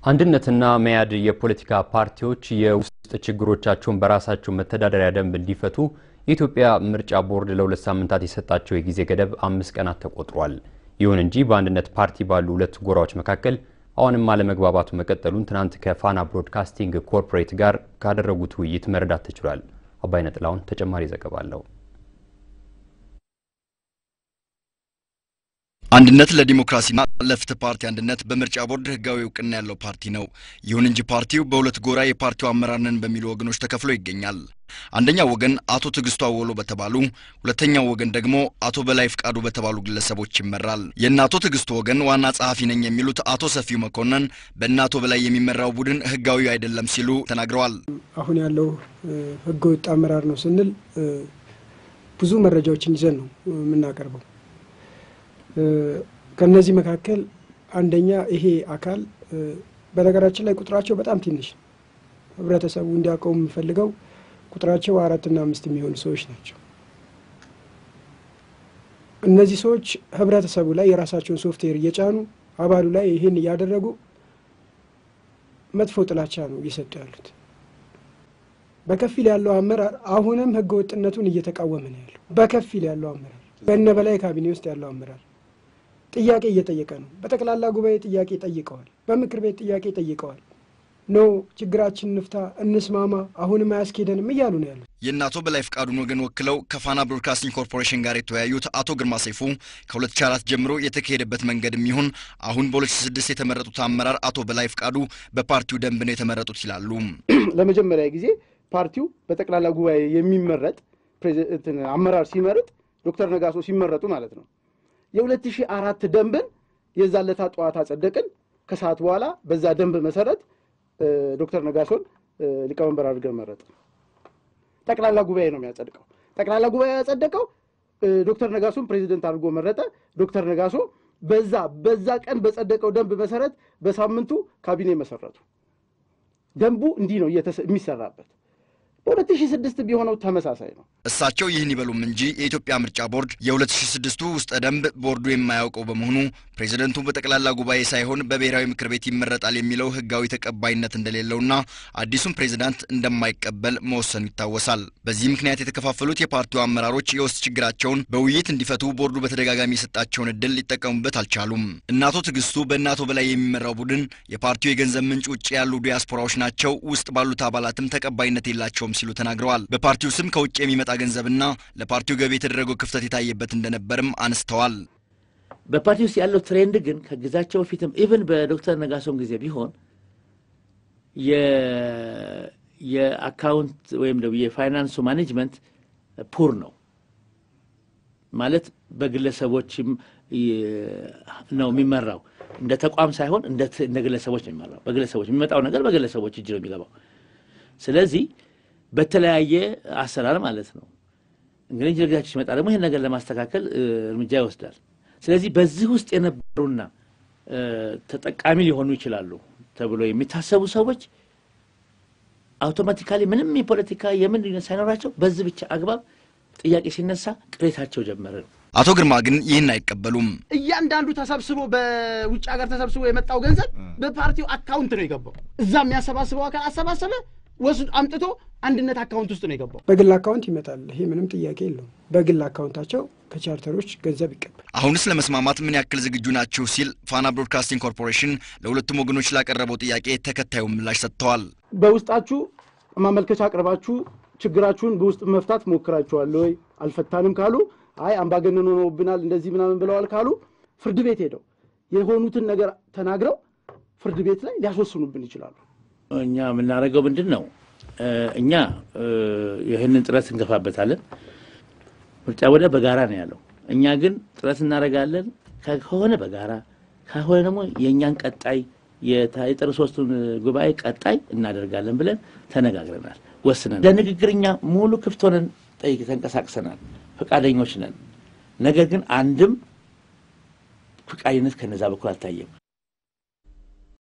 አንድነትና መያድ የፖለቲካ ፓርቲዎች የውስጥ ችግሮቻቸውን በራሳቸው መተዳደሪያ ደንብ እንዲፈቱ የኢትዮጵያ ምርጫ ቦርድ ለሁለት ሳምንታት የሰጣቸው የጊዜ ገደብ አምስት ቀናት ተቆጥሯል። ይሁን እንጂ በአንድነት ፓርቲ ባሉ ሁለት ጎራዎች መካከል አሁንም አለመግባባቱ መቀጠሉን ትናንት ከፋና ብሮድካስቲንግ ኮርፖሬት ጋር ካደረጉት ውይይት መረዳት ተችሏል። አባይነ ጥላውን ተጨማሪ ዘገባ አለው። አንድነት ለዲሞክራሲና ለፍትህ ፓርቲ አንድነት በምርጫ ቦርድ ህጋዊ እውቅና ያለው ፓርቲ ነው። ይሁን እንጂ ፓርቲው በሁለት ጎራ የፓርቲው አመራር ነን በሚሉ ወገኖች ተከፍሎ ይገኛል። አንደኛው ወገን አቶ ትዕግስቱ አወሎ በተባሉ፣ ሁለተኛው ወገን ደግሞ አቶ በላይ ፍቃዱ በተባሉ ግለሰቦች ይመራል። የእነ አቶ ትዕግስቱ ወገን ዋና ጸሐፊ ነኝ የሚሉት አቶ ሰፊው መኮንን በእነ አቶ በላይ የሚመራው ቡድን ህጋዊ አይደለም ሲሉ ተናግረዋል። አሁን ያለው ህገ ወጥ አመራር ነው ስንል ብዙ መረጃዎችን ይዘን ነው የምናቀርበው። ከነዚህ መካከል አንደኛ ይሄ አካል በነገራችን ላይ ቁጥራቸው በጣም ትንሽ ነው። ህብረተሰቡ እንዲያውቀው የምፈልገው ቁጥራቸው አራትና አምስት የሚሆኑ ሰዎች ናቸው። እነዚህ ሰዎች ህብረተሰቡ ላይ የራሳቸውን ሶፍትዌር እየጫኑ አባሉ ላይ ይህን እያደረጉ መጥፎ ጥላቻ ነው እየሰጡ ያሉት። በከፊል ያለው አመራር አሁንም ህገ ወጥነቱን እየተቃወመ ነው ያለው። በከፊል ያለው አመራር በእነ በላይ ካቢኔ ውስጥ ያለው አመራር ጥያቄ እየጠየቀ ነው። በጠቅላላ ጉባኤ ጥያቄ ጠይቀዋል። በምክር ቤት ጥያቄ ጠይቀዋል። ኖ ችግራችን እንፍታ፣ እንስማማ፣ አሁንም አያስኬደንም እያሉ ነው ያሉት። የእነ አቶ በላይ ፍቃዱን ወገን ወክለው ከፋና ብሮድካስቲንግ ኮርፖሬሽን ጋር የተወያዩት አቶ ግርማ ሰይፉ ከ2004 ጀምሮ የተካሄደበት መንገድ የሚሆን አሁን በ2006 የተመረጡት አመራር አቶ በላይ ፍቃዱ በፓርቲው ደንብ ነው የተመረጡት ይላሉ። ለመጀመሪያ ጊዜ ፓርቲው በጠቅላላ ጉባኤ የሚመረጥ አመራር ሲመርጥ ዶክተር ነጋሶ ሲመረጡ ማለት ነው የሁለት ሺህ አራት ደንብን የዛለታ ጠዋት አጸደቅን። ከሰዓት በኋላ በዛ ደንብ መሰረት ዶክተር ነጋሶን ሊቀመንበር አድርገን መረጥ። ጠቅላላ ጉባኤ ነው የሚያጸድቀው። ጠቅላላ ጉባኤ ያጸደቀው ዶክተር ነጋሶን ፕሬዚደንት አድርጎ መረጠ። ዶክተር ነጋሶ በዛ በዛ ቀን በጸደቀው ደንብ መሰረት በሳምንቱ ካቢኔ መሰረቱ። ደንቡ እንዲህ ነው የሚሰራበት። በ2006 ቢሆነው ተመሳሳይ ነው። እሳቸው ይህን ይበሉም እንጂ የኢትዮጵያ ምርጫ ቦርድ የ2006ቱ ውስጠ ደንብ ቦርዱ የማያውቀው በመሆኑ ፕሬዚደንቱ በጠቅላላ ጉባኤ ሳይሆን በብሔራዊ ምክር ቤት ይመረጣል የሚለው ሕጋዊ ተቀባይነት እንደሌለውና አዲሱን ፕሬዚዳንት እንደማይቀበል መወሰኑ ይታወሳል። በዚህ ምክንያት የተከፋፈሉት የፓርቲው አመራሮች የውስጥ ችግራቸውን በውይይት እንዲፈቱ ቦርዱ በተደጋጋሚ የሰጣቸውን እድል ሊጠቀሙበት አልቻሉም። እነ አቶ ትዕግስቱ በእነ አቶ በላይ የሚመራው ቡድን የፓርቲው የገንዘብ ምንጭ ውጭ ያሉ ዲያስፖራዎች ናቸው፣ ውስጥ ባሉት አባላትም ተቀባይነት የላቸውም ሲሉ ተናግረዋል። በፓርቲው ስም ከውጭ የሚመጣ ገንዘብና ለፓርቲው ገቢ የተደረገው ክፍተት የታየበት እንደነበርም አንስተዋል። በፓርቲ ውስጥ ያለው ትሬንድ ግን ከጊዜያቸው በፊትም ኢቭን በዶክተር ነጋሶን ጊዜ ቢሆን የአካውንት ወይም ደግሞ የፋይናንሱ ማኔጅመንት ፑር ነው ማለት በግለሰቦችም ነው የሚመራው። እንደ ተቋም ሳይሆን እንደ ግለሰቦች ነው የሚመራው። በግለሰቦች የሚመጣው ነገር በግለሰቦች እጅ ነው የሚገባው። ስለዚህ በተለያየ አሰራር ማለት ነው። እንግዲህ ጊዜያቸው ሲመጣ ደግሞ ይህን ነገር ለማስተካከል እርምጃ ይወስዳል። ስለዚህ በዚህ ውስጥ የነበሩና ተጠቃሚ ሊሆኑ ይችላሉ ተብሎ የሚታሰቡ ሰዎች አውቶማቲካሊ ምንም የፖለቲካ የምን ልዩነት ሳይኖራቸው በዚህ ብቻ አግባብ ጥያቄ ሲነሳ ቅሬታቸው ጀመረ ነው። አቶ ግርማ ግን ይህን አይቀበሉም። እያንዳንዱ ተሰብስቦ በውጭ ሀገር ተሰብስቦ የመጣው ገንዘብ በፓርቲው አካውንት ነው የገባው። እዛ የሚያሰባስበው አካል አሰባሰበ ወስድ አምጥቶ አንድነት አካውንት ውስጥ ነው የገባው። በግል አካውንት ይመጣል። ይሄ ምንም ጥያቄ የለውም። በግል አካውንታቸው ከቻርተሮች ገንዘብ ይቀበል። አሁንስ ለመስማማት ምን ያክል ዝግጁ ናችሁ ሲል ፋና ብሮድካስቲንግ ኮርፖሬሽን ለሁለቱም ወገኖች ላቀረበው ጥያቄ ተከታዩ ምላሽ ሰጥተዋል። በውስጣችሁ ማመልከቻ አቅርባችሁ ችግራችሁን በውስጥ መፍታት ሞክራችኋል ወይ? አልፈታንም ካሉ አይ አምባገነን ሆነውብናል እንደዚህ ምናምን ብለዋል ካሉ ፍርድ ቤት ሄደው የሆኑትን ነገር ተናግረው ፍርድ ቤት ላይ ሊያስወስኑብን ይችላሉ። እኛ የምናደርገው ምንድን ነው? እኛ ይህንን ጥረት እንገፋበታለን። ምርጫ ወደ በጋራ ነው ያለው። እኛ ግን ጥረት እናደርጋለን። ከሆነ በጋራ ከሆነ ደግሞ የእኛን ቀጣይ የጥር ሶስቱን ጉባኤ ቀጣይ እናደርጋለን ብለን ተነጋግረናል፣ ወስነን ለንግግር እኛ ሙሉ ክፍት ሆነን ጠይቅ ተንቀሳቅሰናል፣ ፈቃደኞች ነን። ነገር ግን አንድም ፈቃደኝነት ከነዛ በኩል አልታየም።